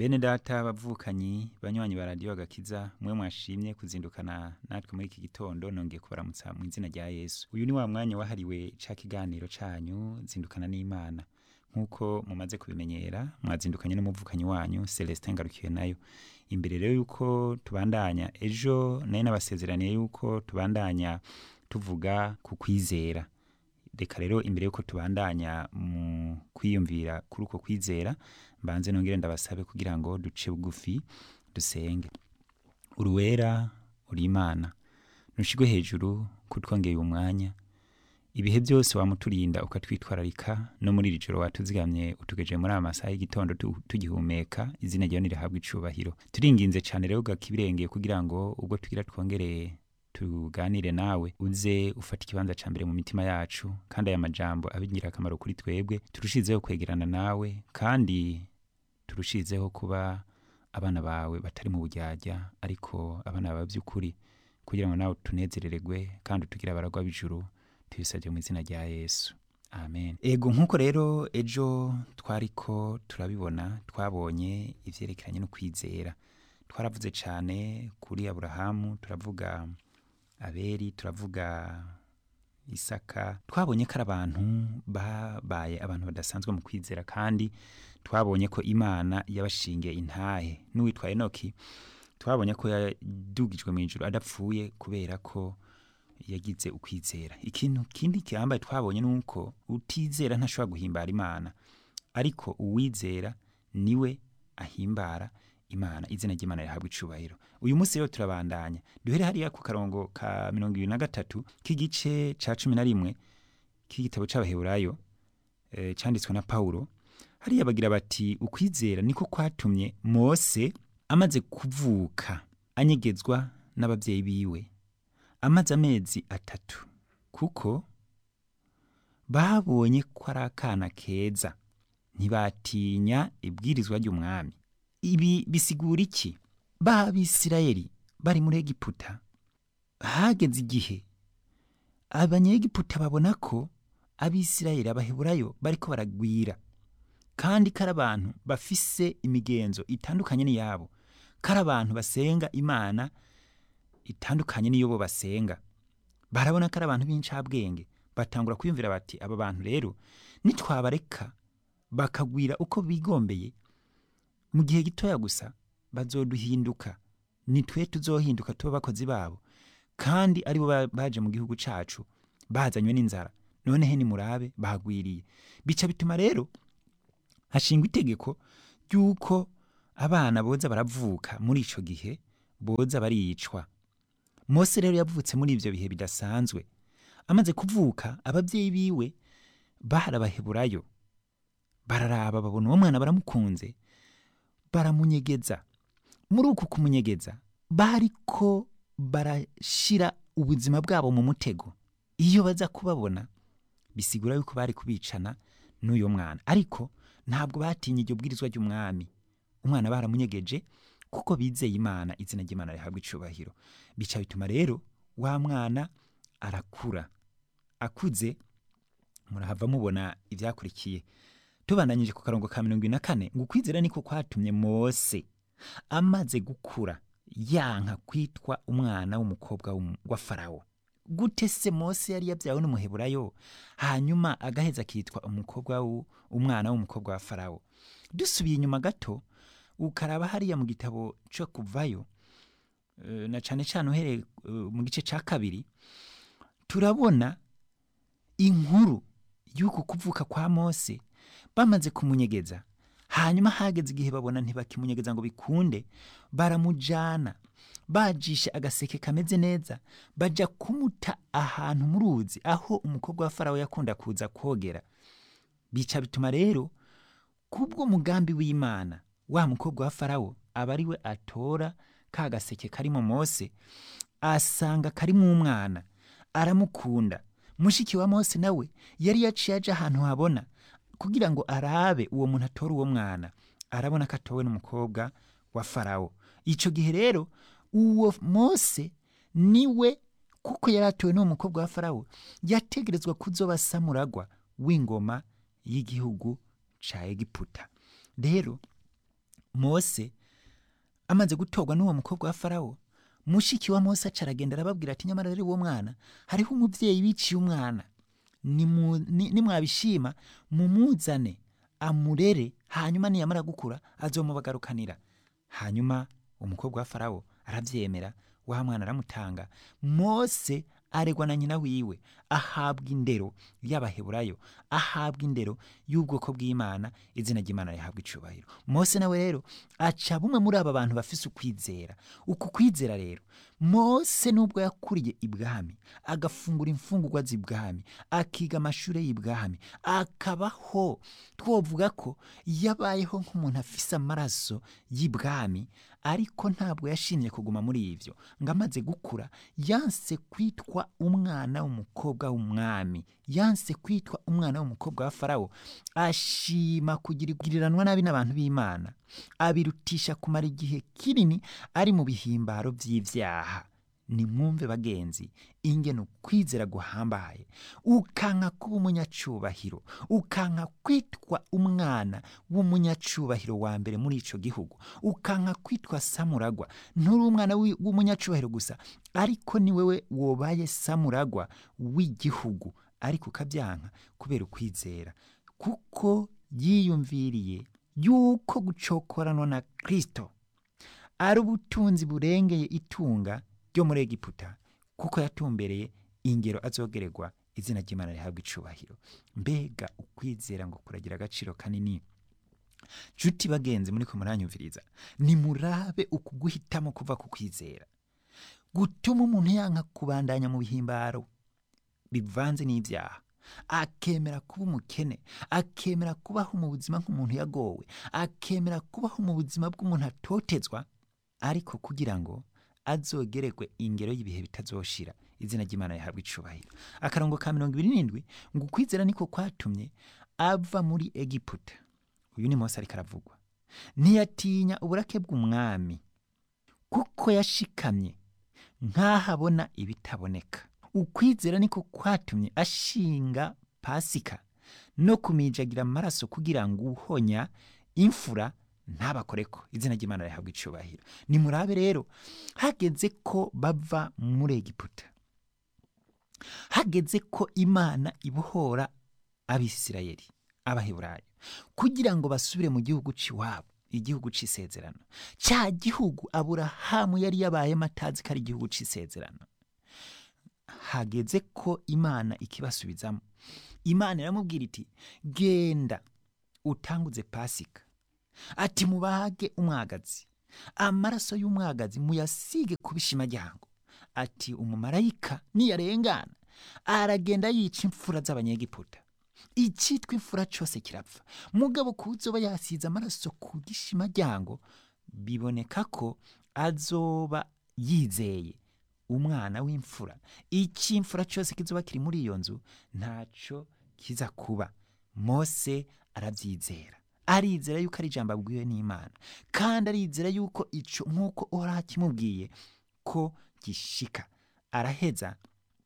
bene data bavukanyi banywanyi ba radiyo agakiza mwe mwashimye kuzindukana natwe muri iki gitondo nongeye kubaramutsa mu izina rya yesu uyu ni wa mwanya wahariwe ca kiganiro canyu zindukana n'imana nk'uko mumaze kubimenyera mwazindukanye n'umuvukanyi wanyu celestin ngarukiye nayo imbere rero yuko tubandanya ejo nayo nabasezeraniye yuko tubandanya tuvuga ku kwizera reka rero imbere yuko tubandanya mu kwiyumvira kuri uko kwizera mbanze nongere ndabasabe kugira ngo duce bugufi dusenge uruwera uri imana nushigwe hejuru kutwongeye umwanya ibihe byose wamuturinda ukatwitwararika no muri iri joro watuzigamye utugejeje muri aya masaha y'igitondo tu- tugihumeka izina ryawe nirihabwa icubahiro turinginze cyane rero gakibirengeye kugira ngo ubwo tugira twongereye tuganire nawe uze ufata ikibanza ca mbere mu mitima yacu kandi aya majambo abe ingirakamaro kuri twebwe turushizeho kwegerana nawe kandi turushizeho kuba abana bawe batari mu buryarya ariko abana bawe by'ukuri kugira ngo nawe tunezerererwe kandi utugire abaragwa b'ijuru tubisabye mu izina rya yesu amen ego nk'uko rero ejo twariko turabibona twabonye ivyerekeranye no kwizera twaravuze cyane kuri aburahamu turavuga aberi turavuga isaka twabonye ko ari abantu babaye abantu badasanzwe mu kwizera kandi twabonye ko imana yabashingiye intahe n'uwitwa enoki twabonye ko yadugijwe mu ijuru adapfuye kubera ko yagize ukwizera ikintu kindi kihambaye twabonye ni uko utizera ntashobora guhimbara imana ariko uwizera niwe ahimbara imana izina ry'imana rihabwa icubahiro uyu munsi rero turabandanya duhere hariya ku karongo ka mirongo ibiri na gatatu k'igice ca cumi na rimwe k'igitabo c'abaheburayo eh, canditswe na pawulo hariya bagira bati ukwizera niko kwatumye mose amaze kuvuka anyegezwa n'abavyeyi biwe amaze amezi atatu kuko babonye ko ari akana keza ntibatinya ibwirizwa ry'umwami ibi bisigura iki b'abisirayeli bari muri egiputa hageze igihe abanyegiputa babona ko abisirayeli abaheburayo bariko baragwira kandi ko ari abantu bafise imigenzo itandukanye n'iyabo ko ari abantu basenga imana itandukanye n'iyo bo basenga barabona ko ari abantu b'incabwenge batangura kwiyumvira bati aba bantu rero nitwabareka bakagwira uko bigombeye mu gihe gitoya gusa bazoduhinduka nitwe tuzohinduka tuba abakozi babo kandi aribo ba- baje mu gihugu cacu bazanywe n'inzara nonehe nimurabe bagwiriye bica bituma rero hashingwa itegeko ry'uko abana boza baravuka muri ico gihe boza baricwa mose rero yavutse muri ivyo bihe bidasanzwe amaze kuvuka abavyeyi biwe barabaheburayo bararaba babona uwo mwana baramukunze baramunyegeza muri uku kumunyegeza bariko barashira ubuzima bwabo mu mutego iyo baza kubabona bisigura yuko bari kubicana n'uyo mwana ariko ntabwo batinye iryo bwirizwa ry'umwami umwana baramunyegeje kuko bizeye imana izina ry'imana rihabwa icubahiro bica bituma rero wa mwana arakura akuze murahava mubona ivyakurikiye tubandanyije ku karongo ka mirongo ibiri na kane ngo ukwizera niko kwatumye mose amaze gukura yanka kwitwa umwana w'umukobwa w'umu- wa farawo gute se mose yari yabyawe n'umuheburayo hanyuma agaheza akitwa umukobwa w'u- umwana w'umukobwa wa farawo dusubiye inyuma gato ukaraba hariya mu gitabo co kuvayo eh, na cane cane uhereye eh, mu gice ca kabiri turabona inkuru y'uku kuvuka kwa mose bamaze kumunyegeza hanyuma hageze igihe babona ntibakimunyegeza ngo bikunde baramujana bajisha agaseke kameze neza baja kumuta ahantu mu ruzi aho umukobwa wa farawo yakunda kuza kogera bica bituma rero kubwo mugambi w'imana wa mukobwa wa farawo aba ari we atora ka gaseke karimo mose asanga karimo umwana aramukunda mushiki wa mose nawe yari yaciye aja ahantu habona kugira ngo arabe uwo muntu atora uwo mwana arabona ko atowe n'umukobwa wa farawo ico gihe rero uwo mose niwe kuko yari atowe n'uwo mukobwa wa farawo yategerezwa kuzoba samuragwa w'ingoma y'igihugu ca egiputa rero mose amaze gutorwa n'uwo mukobwa wa farawo mushiki wa mose aca aragenda arababwira ati nyamara rero uwo mwana hariho umubyeyi wiciye umwana Nimu- ni- nimwabishima mumuzane amurere hanyuma niyamara gukura azomubagarukanira hanyuma umukobwa wa farawo arabyemera wa mwana aramutanga mose aregwa na nyina wiwe ahabwa indero y'abaheburayo ahabwa indero y'ubwoko bw'imana izina ry'imana rihabwa icubahiro mose nawe rero aca bumwe muri aba bantu bafise ukwizera uku kwizera rero mose nubwo yakuriye ibwami agafungura imfungurwa z'ibwami akiga amashuri y'ibwami akabaho twovuga ko yabayeho nk'umuntu afise amaraso y'ibwami ariko ntabwo yashimye kuguma muri ivyo ngo amaze gukura yanse kwitwa umwana w'umukobwa w'umwami yanse kwitwa umwana w'umukobwa wa farawo ashima kugiriranwa nabi n'abantu b'imana abirutisha kumara igihe kinini ari mu bihimbaro by'ivyaha nimwumve bagenzi ingene ukwizera guhambaye ukanka kuba umunyacubahiro ukanka kwitwa umwana w'umunyacubahiro wa mbere muri ico gihugu ukanka kwitwa samuragwa nturi umwana wi- w'umunyacubahiro gusa ariko ni wewe wobaye samuragwa w'igihugu ariko ukabyanka kubera ukwizera kuko yiyumviriye yuko gucokoranwa na kristo ari ubutunzi burengeye itunga ryo muri egiputa kuko yatumbereye ingero azogererwa izina ry'imana rihabwa icubahiro mbega ukwizera ngo kuragira agaciro kanini nshuti bagenzi muri ko muranyumviriza nimurabe uku guhitamo kuva ku kwizera gutuma umuntu yanka kubandanya mu bihimbaro bivanze n'ibyaha akemera kuba umukene akemera kubaho mu buzima nk'umuntu yagowe akemera kubaho mu buzima bw'umuntu atotezwa ariko kugira ngo azogererwe ingero y'ibihe bitazoshira izina ry'imana rihabwa icubahiro akarongo ka mirongo ibiri n'indwi ngo ukwizera niko kwatumye ava muri egiputa uyu ni mose ariko aravugwa ntiyatinya uburake bw'umwami kuko yashikamye nk'ahabona ibitaboneka ukwizera niko kwatumye ashinga pasika no kumijagira amaraso kugira ngo uhonya imfura ntabakoreko izina ry'imana rihabwa icubahiro nimurabe rero hageze ko bava muri egiputa hageze ko imana ibohora abisirayeli abaheburayo kugira ngo basubire mu gihugu c'iwabo igihugu c'isezerano ca gihugu aburahamu yari yabayemo atazi ko ari igihugu c'isezerano hageze ko imana ikibasubizamo imana iramubwira iti genda utanguze pasika ati mubage umwagazi amaraso y'umwagazi muyasige ku bishimajyango ati umumarayika niyarengana aragenda yica imfura z'abanyegiputa icyitwa imfura cyose kirapfa mugabo kuzoba yasize amaraso ku gishimajyango biboneka ko azoba yizeye umwana w'imfura icy'imfura cyose kizoba kiri muri iyo nzu ntaco kiza kuba mose arabyizera arizera yuko ari ijambo abwiwe n'imana kandi arizera yuko ico nk'uko uhoraho akimubwiye ko gishika araheza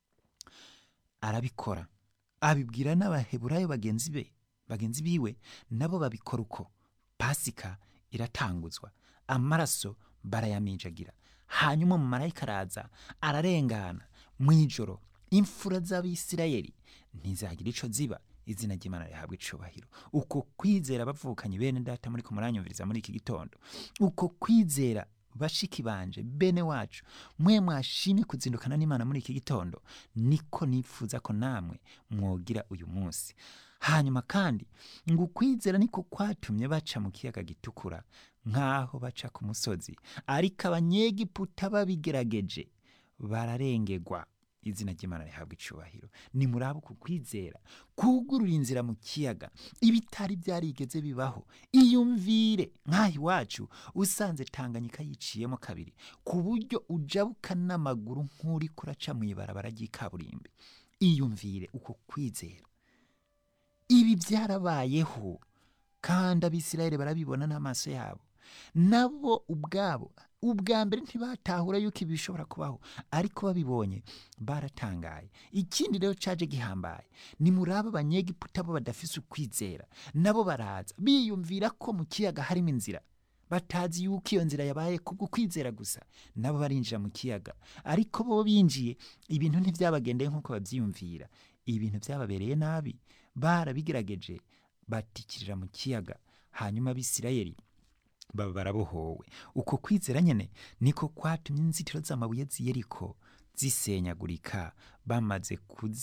arabikora abibwira n'abaheburayo bagenzi be bagenzi biwe nabo babikora uko pasika iratanguzwa amaraso barayaminjagira hanyuma umumarayika araza ararengana mu ijoro imfura z'abisirayeli ntizagira ico ziba izina ry'imana rihabwa icubahiro uko kwizera bavukanye bene data muri kumuranyumviriza muri iki gitondo uko kwizera bashiki banje bene wacu mwe mwashimye kuzindukana n'imana muri iki gitondo niko nifuza ko namwe mwogira uyu munsi hanyuma kandi ngo ukwizera niko kwatumye baca mu kiyaga gitukura nk'aho baca ku musozi ariko abanyegiputa babigerageje bararengegwa izina ry'imana rihabwa icubahiro nimuraba uku kwizera kugurura inzira mu kiyaga ibitari byarigeze bibaho iyumvire nk'aho iwacu usanze tanganyika yiciyemo kabiri ku buryo ujabuka n'amaguru nk'uri kuraca mu ibarabara ry'ikaburimbi iyumvire uko kwizera ibi byarabayeho kandi abisirayeli barabibona n'amaso yabo nabo ubwabo ubwa mbere ntibatahura yuko ibi bishobora kubaho ariko babibonye baratangaye ikindi rero caje gihambaye ni muri abo banyegiputa bo badafise ukwizera nabo baraza biyumvira ko mu kiyaga harimo inzira batazi yuko iyo nzira yabaye kubwo kwizera gusa nabo barinjira mu kiyaga ariko bo binjiye ibintu ntibyabagendeye nk'uko babyiyumvira ibintu byababereye nabi barabigerageje batikirira mu kiyaga hanyuma abisirayeli baba barabohowe uko kwizera nyine niko kwatumye inzitiro z'amabuye z'iyeriko zisenyagurika bamaze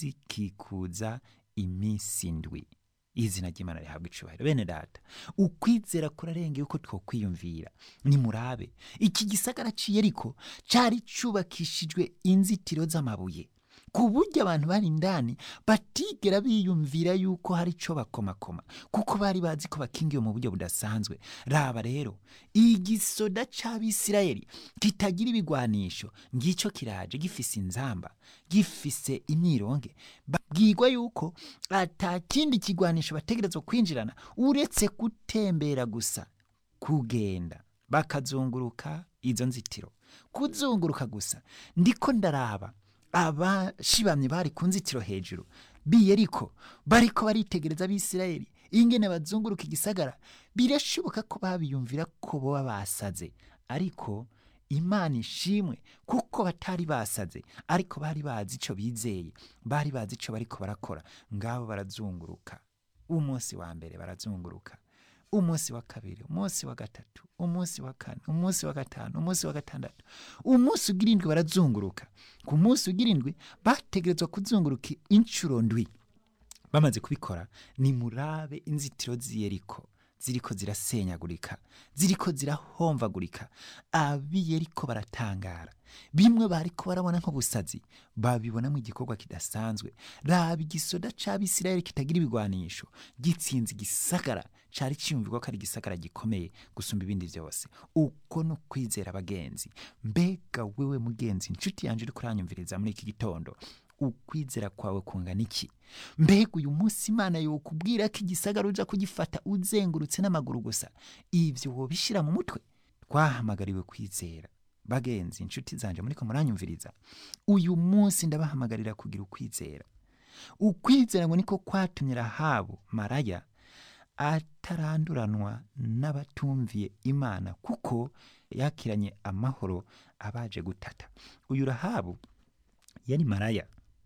kuzikikuza iminsi indwi izina ry'imana rihabwa icubahiro bene data ukwizera kurarengeye uko twokwiyumvira nimurabe iki gisagara c'iyeriko cari cubakishijwe inzitiro z'amabuye ku buryo abantu bari indani batigera biyumvira yuko hari ico bakomakoma kuko bari bazi ko bakingiwe mu buryo budasanzwe raba rero igisoda c'abisirayeli kitagira ibigwanisho ngico kiraje gifise inzamba gifise imyironge babwirwa yuko ata kindi kigwanisho bategerezwa kwinjirana uretse gutembera gusa kugenda bakazunguruka izo nzitiro kuzunguruka gusa ndiko ndaraba abashibamye bari ku nzitiro hejuru biyeriko bariko baritegereza abisirayeli ingene bazunguruka igisagara birashoboka ko babiyumvira ko boba basaze ariko imana ishimwe kuko batari basaze ariko bari bazi ico bizeye bari bazi ico bariko barakora ngabo barazunguruka umunsi wa mbere barazunguruka umunsi wa kabiri umunsi wa gatatu umunsi wa kane umunsi wa gatanu umunsi wa gatandatu umunsi ugira indwi barazunguruka ku munsi ugira indwi bategerezwa kuzunguruka inshuro ndwi bamaze kubikora ni murabe inzitiro z'iyeriko ziriko zirasenyagurika ziriko zirahomvagurika abiyeriko baratangara bimwe bariko barabona nk'ubusazi babibonamo igikorwa kidasanzwe raba igisoda c'abisirayeli kitagira ibigwanisho gitsinze igisagara cari ciyumvirwa ko ari igisagara gikomeye gusumba ibindi vyose uko no kwizera abagenzi mbega wewe mugenzi inshuti yanje uriko uranyumviriza muri iki gitondo ukwizera kwawe kungana iki mbega uyu munsi imana yokubwira ko igisagara uja kugifata uzengurutse n'amaguru gusa ivyo wobishira mu mutwe twahamagariwe kwizera bagenzi inshuti zanje muriko muranyumviriza uyu munsi ndabahamagarira kugira ukwizera ukwizera ngo niko kwatumye rahabu maraya ataranduranwa n'abatumviye imana kuko yakiranye amahoro abaje gutata uyu rahabu yari maraya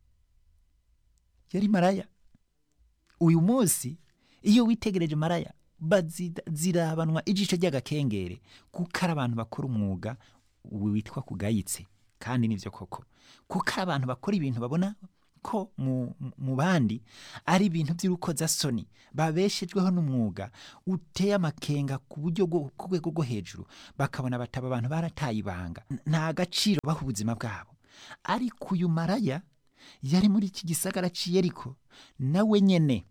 yari maraya uyu munsi iyo witegereje maraya zirabanwa ijisho ry'agakengere kuko ari abantu bakora umwuga witwa kugayitse kandi nivyo koko kuko ari abantu bakora ibintu babona ko mu, mu bandi ari ibintu by'urukozasoni babeshejweho n'umwuga uteye amakenga ku buryo ku rwego rwo hejuru bakabona bataba abantu barataye ibanga nta gaciro baha ubuzima bwabo ariko uyu maraya yari muri iki gisagara c'iyeriko nawe nyene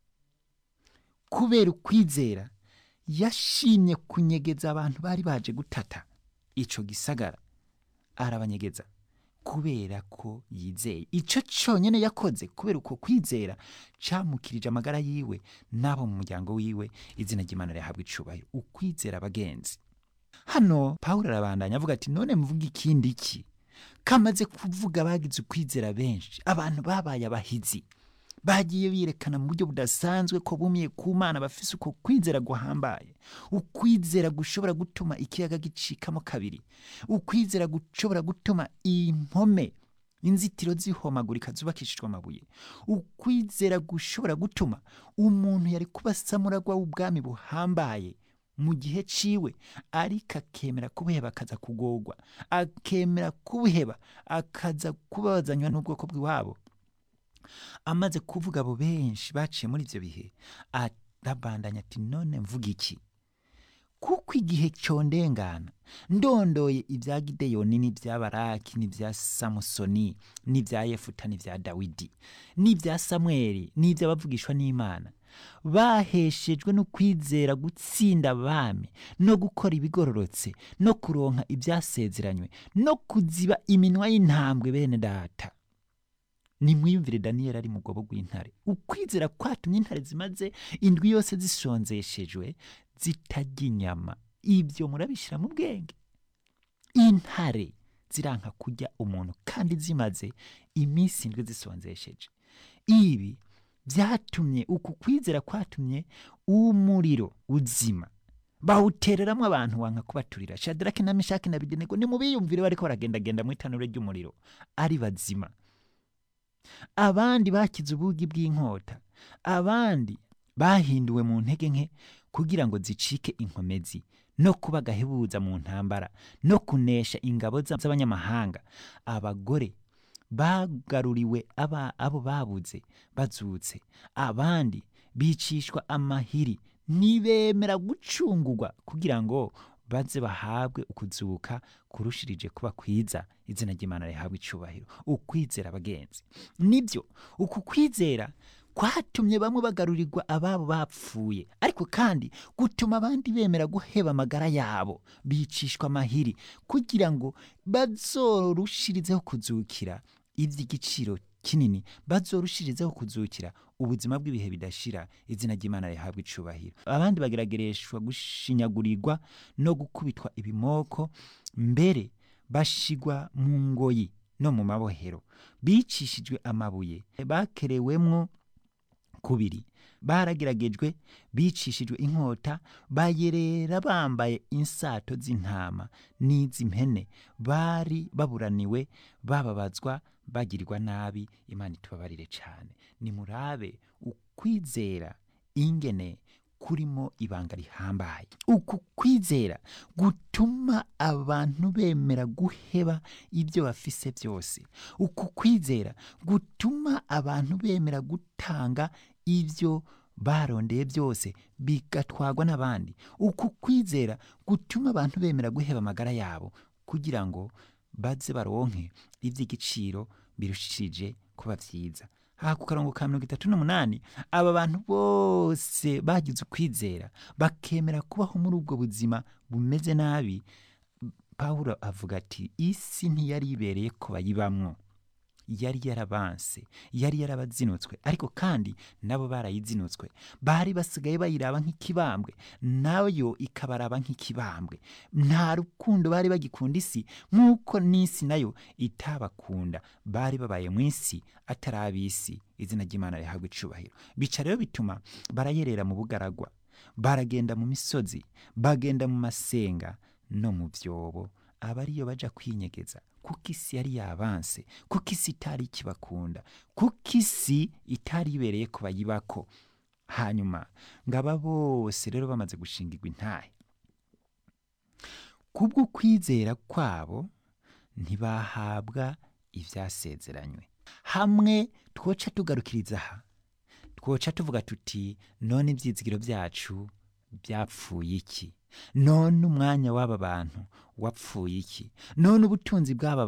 kubera ukwizera yashimye kunyegeza abantu bari baje gutata ico gisagara arabanyegeza kubera ko yizeye ico conyene yakoze kubera uko kwizera camukirije amagara yiwe n'abo mu muryango wiwe izina ry'imana rihabwa icubahiro ukwizera abagenzi hano pawulo arabandanya avuga ati none mvuga ikindi iki kamaze kuvuga bagize ukwizera benshi abantu babaye abahizi bagiye birekana mu buryo budasanzwe ko bumiye ku mana bafise uko kwizera guhambaye ukwizera gushobora gutuma ikiyaga gicikamo kabiri ukwizera gushobora gutuma impome inzitiro zihomagurika zubakishijwe amabuye ukwizera gushobora gutuma umuntu yari kuba samuragwa w'ubwami buhambaye mu gihe ciwe ariko akemera kubuheba akaza kugorwa akemera kubuheba akaza kubabazanywa n'ubwoko bw'iwabo amaze kuvuga abo benshi baciye muri ivyo bihe arabandanya ati none mvuga iki kuko igihe condengana ndondoye ibya gideyoni n'ibya baraki n'ibya samusoni n'ibya yefuta n'ibya dawidi n'ibya samweli n'iby'abavugishwa n'imana baheshejwe no kwizera gutsinda abami no gukora ibigororotse no kuronka ibyasezeranywe no kuziba iminwa y'intambwe bene data nimwiyumvire daniyeli ari mu rwobo rw'intare ukwizera kwatumye intare zimaze indwi yose zisonzeshejwe zitarya inyama ibyo murabishyira mu bwenge intare ziranka kurya umuntu kandi zimaze iminsi indwi zisonzesheje ibi byatumye uku kwizera kwatumye umuriro uzima bawutereramwo abantu wanka kubaturira shadaraki na meshaki na abedenego nimubiyumvire bariko baragendagenda mu itanure ry'umuriro ari bazima abandi bakize ubugi bw'inkota abandi bahinduwe mu ntege nke kugira ngo zicike inkomezi no kuba gahebuza mu ntambara no kunesha ingabo za- z'abanyamahanga abagore bagaruriwe aba abo babuze bazutse abandi bicishwa amahiri ntibemera gucungurwa kugira ngo baze bahabwe ukuzuka kurushirije kuba kwiza izina ry'imana rihabwa icubahiro ukwizera abagenzi nibyo uku kwizera kwatumye bamwe bagarurirwa ababo bapfuye ariko kandi gutuma abandi bemera guheba amagara yabo bicishwa amahiri kugira ngo bazorushirizeho kuzukira iby'igiciro kinini bazorushirizeho kuzukira ubuzima bw'ibihe bidashira izina ry'imana rihabwa icubahiro abandi bageragereshwa gushinyagurirwa no gukubitwa ibimoko mbere bashigwa mu ngoyi no mu mabohero bicishijwe amabuye bakerewemwo kubiri barageragejwe bicishijwe inkota bayerera bambaye insato z'intama n'iz'impene bari baburaniwe bababazwa bagirirwa nabi imana itubabarire cyane nimurabe ukwizera ingene kurimo ibanga rihambaye uku kwizera gutuma abantu bemera guheba ibyo bafise byose uku kwizera gutuma abantu bemera gutanga ibyo barondeye byose bigatwagwa n'abandi uku kwizera gutuma abantu bemera guheba amagara yabo kugira ngo baze baronke iby'igiciro birushije kuba byiza aha ku karongo ka mirongo itatu n'umunani aba bantu bose bagize ukwizera bakemera kubaho muri ubwo buzima bumeze nabi pawulo avuga ati isi ntiyari ibereye ko bayibamwo yari yarabanse yari yarabazinutswe ariko kandi nabo barayizinutswe bari basigaye bayiraba nk'ikibambwe nayo ikabaraba nk'ikibambwe nta rukundo bari bagikunda isi nk'uko n'isi nayo itabakunda bari babaye mu isi atari ab'isi izina ry'imana rihabwa icubahiro bica rero bituma barayerera mu bugaragwa baragenda mu misozi bagenda mu masenga no mu byobo aba ariyo baja kwinyegeza kuko isi yari yabanse kuko isi itari ikibakunda kuko isi itari ibereye ko bayibako hanyuma ngo aba bose rero bamaze gushingirwa intahe kubwo kwizera kwabo ntibahabwa ibyasezeranywe hamwe twoca tugarukiriza aha twoca tuvuga tuti none ibyizigiro byacu byapfuye iki none umwanya w'aba bantu wapfuye iki none ubutunzi bw'aba